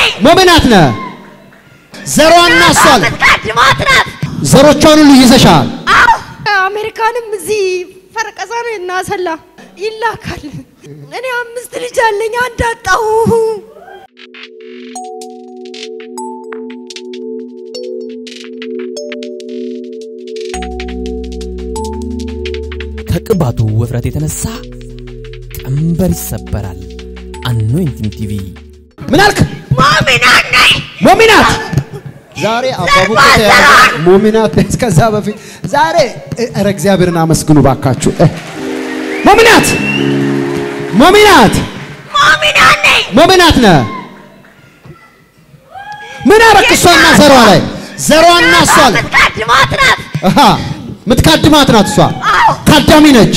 ሞሚናት ነህ። ዘሯና እሷ አለ የምትቀድማት ናት። ዘሮቿን ሁሉ ይዘሻል። አዎ አሜሪካንም እዚህ ፈረቀሳ ነው እናሰላ ይላካል። እኔ አምስት ልጅ አለኝ፣ አንድ አጣሁ። ከቅባቱ ውፍረት የተነሳ ቀንበር ይሰበራል። አኖይንቲንግ ቲቪ ምን አልክ? ሞሚናት ነኝ። ሞሚናት ዛሬ አባቡ ከተያዘ ሞሚናት እስከዛ በፊት ዛሬ ኧረ እግዚአብሔርን አመስግኑ ባካችሁ። እ፣ ሞሚናት ሞሚናት ሞሚናት ነኝ። ሞሚናት ነህ። ምን አረክ? እሷና ዘሯ ላይ ዘሯና እሷ ላይ የምትቀድማት ናት። አሃ ምትካድማት ናት። እሷ ካዳሚ ነች፣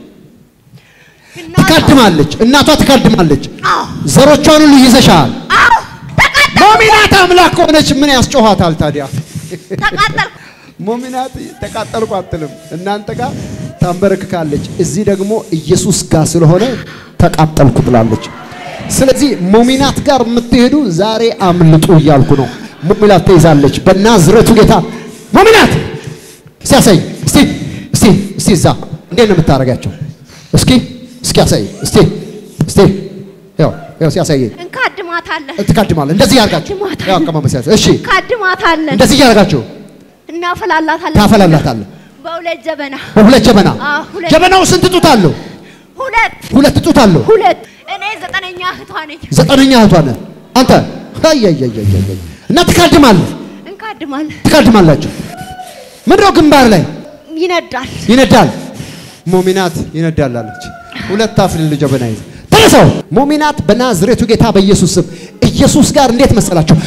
ትካድማለች። እናቷ ትካድማለች። አዎ ዘሮቿን ሁሉ ይዘሻል። አዎ ተቃጠልኩ ሞሚናት አምላክ ከሆነች ምን ያስጮኋታል ታዲያ? ተቃጠልኩ። ሞሚናት ተቃጠልኩ አትልም። እናንተ ጋር ታንበረክካለች፣ እዚህ ደግሞ ኢየሱስ ጋር ስለሆነ ተቃጠልኩ ብላለች። ስለዚህ ሞሚናት ጋር የምትሄዱ ዛሬ አምልጡ እያልኩ ነው። ሞሚናት ተይዛለች በናዝረቱ ጌታ። ሞሚናት ሲያሳይ እስቲ እስቲ እስቲ እዛ እንዴት ነው የምታደርጋቸው? እስኪ እስኪ ያሳይ እስቲ እስቲ ያው ያው ሲያሳየኝ እንካድማታለን ትካድማለህ። እንደዚህ ያርጋችሁ ትካድማታለህ። ያው አቀማመጥ ሲያሳይ እሺ እንካድማታለን፣ እንደዚህ እያደረጋችሁ እናፈላላታለን። ታፈላላታለህ። በሁለት ጀበና በሁለት ጀበና አዎ፣ ሁለት። ጀበናው ስንት ጡት አለው? ሁለት ሁለት ጡት አለው። ሁለት። እኔ ዘጠነኛ እህቷ ነኝ። ዘጠነኛ እህቷ ነህ አንተ። አያያያያያ እና ትካድማለህ፣ እንካድማለን። ትካድማላችሁ። ምንድነው ግንባር ላይ ይነዳል። ይነዳል። ሞሚናት ይነዳል አለች። ሁለት አፍልል ጀበና ይዘ ተነሳው። ሞሚናት በናዝሬቱ ጌታ በኢየሱስ ስም ኢየሱስ ጋር እንዴት መሰላችሁ?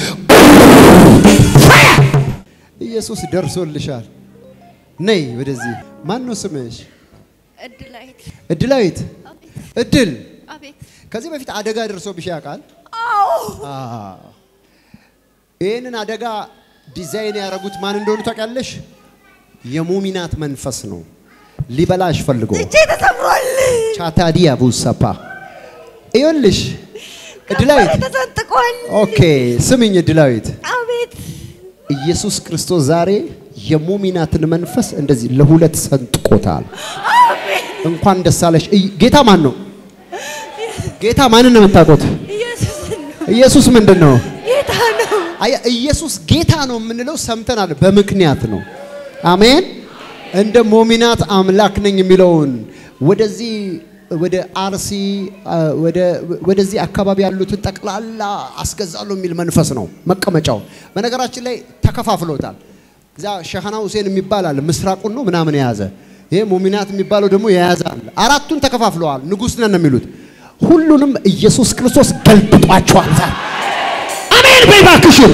ኢየሱስ ደርሶልሻል። ነይ ወደዚህ። ማን ነው ስምሽ? እድላይት እድላዊት። እድል አቤት። ከዚህ በፊት አደጋ ደርሶብሽ ያውቃል? አዎ አዎ። ይህንን አደጋ ዲዛይን ያደረጉት ማን እንደሆኑ ታውቂያለሽ? የሙሚናት መንፈስ ነው። ሊበላሽ ፈልጎ እጄ ተሰብሯል። ቻታዲያ ቡሰፓ ይኸውልሽ፣ እድላዊት ከንፈሬ ተሰንጥቋል። ኦኬ፣ ስምኝ እድላዊት፣ አቤት ኢየሱስ ክርስቶስ ዛሬ የሙሚናትን መንፈስ እንደዚህ ለሁለት ሰንጥቆታል። እንኳን ደስ አለሽ። እይ- ጌታ ማን ነው? ጌታ ማንን ነው የምታውቁት? ኢየሱስ ነው ኢየሱስ ምንድን ነው? ጌታ ነው። አያ ኢየሱስ ጌታ ነው የምንለው ሰምተናል፣ በምክንያት ነው። አሜን። እንደ ሞሚናት አምላክ ነኝ የሚለውን ወደዚህ ወደ አርሲ አ፣ ወደ ወደዚህ አካባቢ ያሉትን ጠቅላላ አስገዛለሁ የሚል መንፈስ ነው መቀመጫው። በነገራችን ላይ ተከፋፍሎታል። እዛ ሸሃና ሁሴን የሚባል አለ ምስራቁን ነው ምናምን የያዘ ይሄ ሞሚናት የሚባለው ደግሞ የያዛል። አራቱን ተከፋፍለዋል። ንጉሥ ነን ነው የሚሉት። ሁሉንም ኢየሱስ ክርስቶስ ገልብጧቸዋል። አሜን በይ እባክሽን።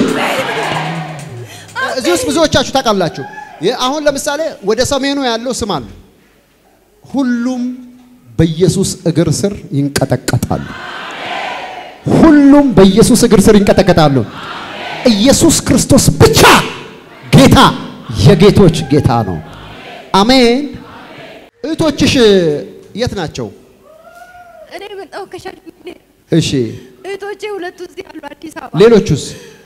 እዚህ ውስጥ ብዙዎቻችሁ ታውቃላችሁ። ይህ አሁን ለምሳሌ ወደ ሰሜኑ ያለው ስም አለ። ሁሉም በኢየሱስ እግር ስር ይንቀጠቀጣሉ። ሁሉም በኢየሱስ እግር ስር ይንቀጠቀጣሉ። ኢየሱስ ክርስቶስ ብቻ ጌታ የጌቶች ጌታ ነው። አሜን። እህቶችሽ የት ናቸው? እኔ መጣሁ ከሻሸመኔ። እሺ፣ እህቶቼ ሁለቱ እዚህ ያሉ አዲስ አበባ። ሌሎቹስ?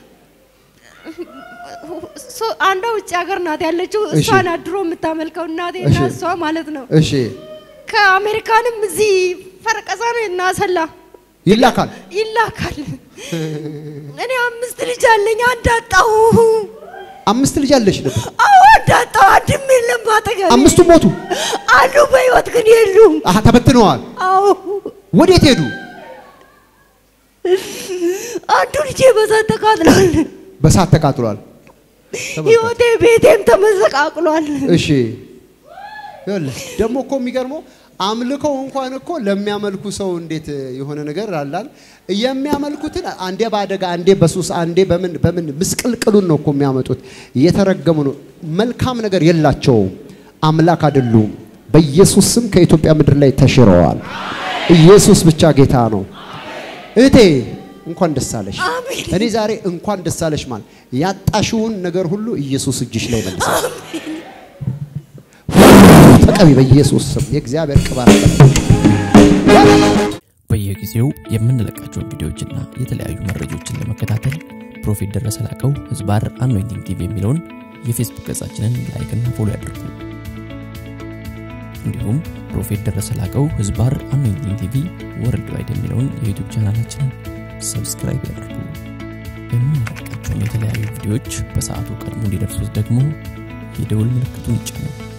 ሶ- አንዷ ውጭ ሀገር ናት ያለችው። እሺ። እሷ ናት ድሮ የምታመልከው እናቴ እና እሺ። እሷ ማለት ነው። እሺ፣ ከአሜሪካንም እዚህ ፈረቀሳ ነው እናሰላ ይላካል። ይላካል። እኔ አምስት ልጅ አለኝ፣ አንድ አጣሁ። አምስት ልጅ አለሽ ነበር። አዎ አንድ አጣሁ። አንድም የለም አጠገቤ። አምስቱ ሞቱ። አሉ በህይወት ግን የሉም። አሀ ተበትነዋል። አዎ ወዴት ሄዱ? አንዱ ልጄ በሳት ተቃጥሏል። በሳት ተቃጥሏል። ህይወቴ ቤቴም ተመሰቃቅሏል። እሺ ይኸውልህ ደግሞ እኮ የሚገርመው አምልኮው እንኳን እኮ ለሚያመልኩ ሰው እንዴት የሆነ ነገር አላል የሚያመልኩትን አንዴ በአደጋ አንዴ በሱስ አንዴ በምን በምን ምስቅልቅሉን ነው እኮ የሚያመጡት። እየተረገሙ ነው። መልካም ነገር የላቸውም። አምላክ አይደሉም። በኢየሱስ ስም ከኢትዮጵያ ምድር ላይ ተሽረዋል። ኢየሱስ ብቻ ጌታ ነው። እህቴ እንኳን ደስ አለሽ። አሜን። እኔ ዛሬ እንኳን ደስ አለሽ ማለት ያጣሽውን ነገር ሁሉ ኢየሱስ እጅሽ ላይ መልሳል። ተቀቢ በኢየሱስ ስም የእግዚአብሔር ቅባት በየጊዜው የምንለቃቸውን ቪዲዮዎችና የተለያዩ መረጃዎችን ለመከታተል ፕሮፌት ደረሰ ላቀው ህዝባር አኖይንቲንግ ቲቪ የሚለውን የፌስቡክ ገጻችንን ላይክና ፎሎ ያድርጉ። እንዲሁም ፕሮፌት ደረሰ ላቀው ህዝባር አኖይንቲንግ ቲቪ ወርልድ ዋይድ የሚለውን የዩቱብ ቻናላችንን ሰብስክራይብ ያድርጉ። የምንለቃቸውን የተለያዩ ቪዲዮዎች በሰዓቱ ቀድሞ እንዲደርሱት ደግሞ የደውል ምልክቱን ይጫኑ።